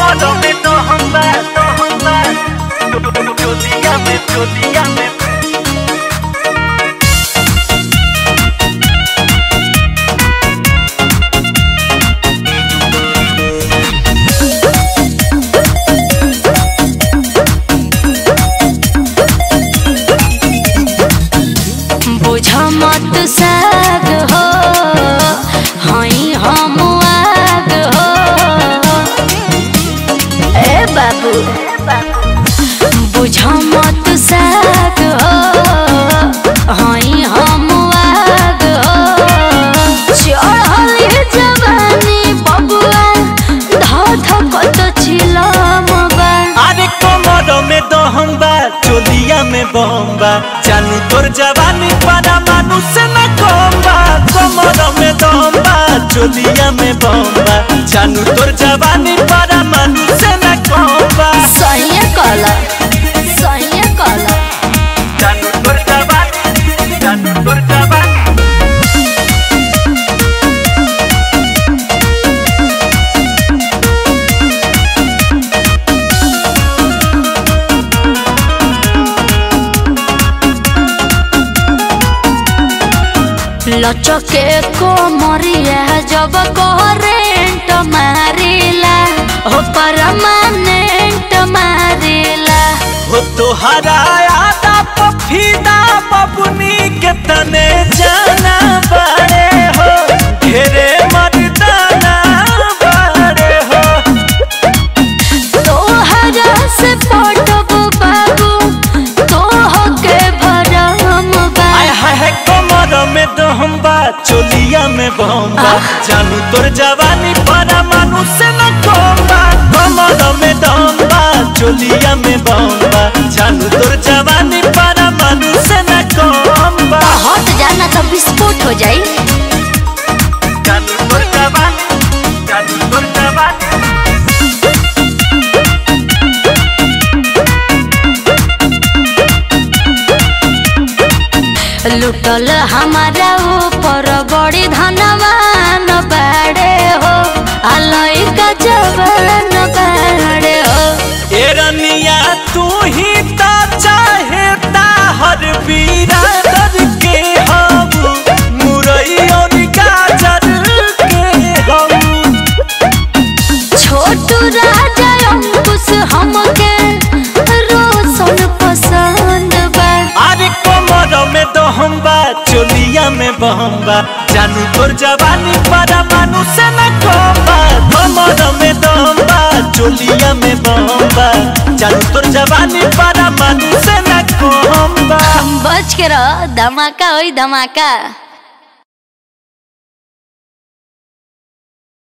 Cómodo me tohamba, tohamba. Yo dígame, yo dígame. बुझ मत साग हो हई हम आग हो ए बाबू बुझ मत साग हो हई हम आग हो चढ़ल जवानी बबुआ धध कत छिलम बा अरे कोमरो में दहम्बा चोलिया में बम्बा जानू तोर जवानी पारा मानुष न कोम्बा कोमरो में दहम्बा चोलिया में बम्बा जानू तोर जवानी पारा मानुष न कोम्बा सही कला सही कला जानू तोर जवानी जानू तोर जवानी लचके को मरिया जब करेंट मारिला हो परमानेंट मारिला हो तोहरा आदा पफीदा बबुनी के तने जाना बारे हो ढेरे मर्दाना बारे हो तोहरा से पटब बाबू तोह के भरम बा आय हाय हाय कमर में दहम्बा चोलिया में बम्बा जानू तोर जवानी पारा मानुष न कोम्बा कमर में दहम्बा चोलिया में बम्बा जानू तोर जवानी पारा मानुष न कोम्बा हट जाना तो विस्फोट हो जाई जानू तोर जवानी जानू तोर जवानी लुटल हमारा ऊपर बड़ी धनवान बाड़े हो अलई का जवान बाड़े हो ए रनिया तू ही ता चाहे हर बिरादर के हम मुरई और गाजर के हम छोटू राजा अंकुश हमके रोशन पसंद बा अरे कमर में दहम्बा चोलिया में बहम्बा जानू तोर जवानी पारा मानुष न कोम्बा कमर में दहम्बा चोलिया में बहम्बा जानू तोर जवानी पारा मानुष न कोम्बा बच के रह धमाका होई धमाका